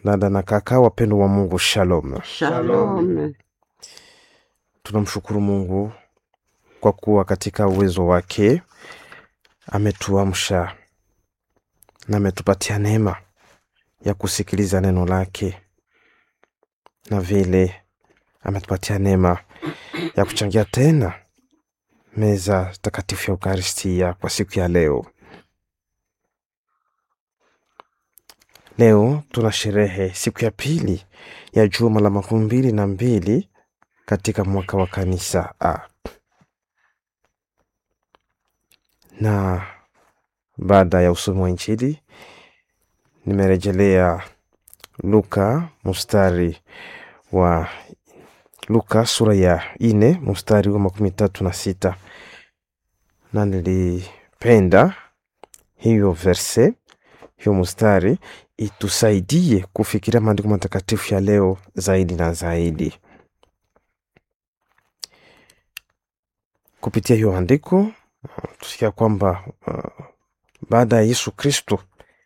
dada na kaka wapendo wa Mungu, shalom. Shalom. Tunamshukuru Mungu kwa kuwa katika uwezo wake ametuamsha na ametupatia neema ya kusikiliza neno lake, na vile ametupatia neema ya kuchangia tena meza takatifu ya Ukaristia kwa siku ya leo. Leo tuna sherehe siku ya pili ya juma la makumi mbili na mbili katika mwaka wa kanisa A. Na baada ya usomi wa Injili nimerejelea Luka mstari wa Luka sura ya ine mstari wa makumi tatu na sita na nilipenda hiyo verse hiyo mstari itusaidie kufikiria maandiko matakatifu ya leo zaidi na zaidi. Kupitia hiyo andiko uh, tusikia kwamba uh, baada ya Yesu Kristo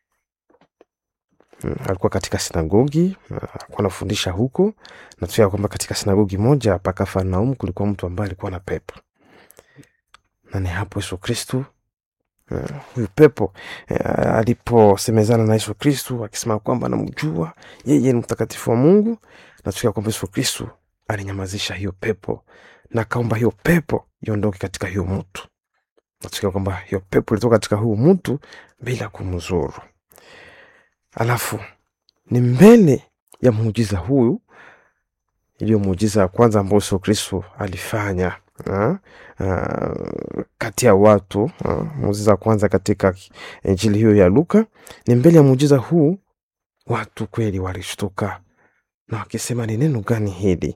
mm, alikuwa katika sinagogi uh, alikuwa anafundisha huko, na tusikia kwamba katika sinagogi moja pa Kafarnaumu kulikuwa mtu ambaye alikuwa na pepo, na ni hapo Yesu Kristo Uh, huyu pepo uh, aliposemezana na Yesu Kristu akisema kwamba anamjua yeye ni mtakatifu wa Mungu, na tukia kwamba Yesu Kristu alinyamazisha hiyo pepo na akaomba hiyo pepo iondoke katika hiyo mtu, na tukia kwamba hiyo pepo ilitoka katika huyu mtu bila kumzuru. Alafu ni mbele ya muujiza huyu iliyo muujiza ya kwanza ambao Yesu Kristu alifanya uh, uh, kati ya watu uh, muujiza wa kwanza katika injili hiyo ya Luka. Ni mbele ya muujiza huu watu kweli walishtuka na wakisema, ni neno gani hili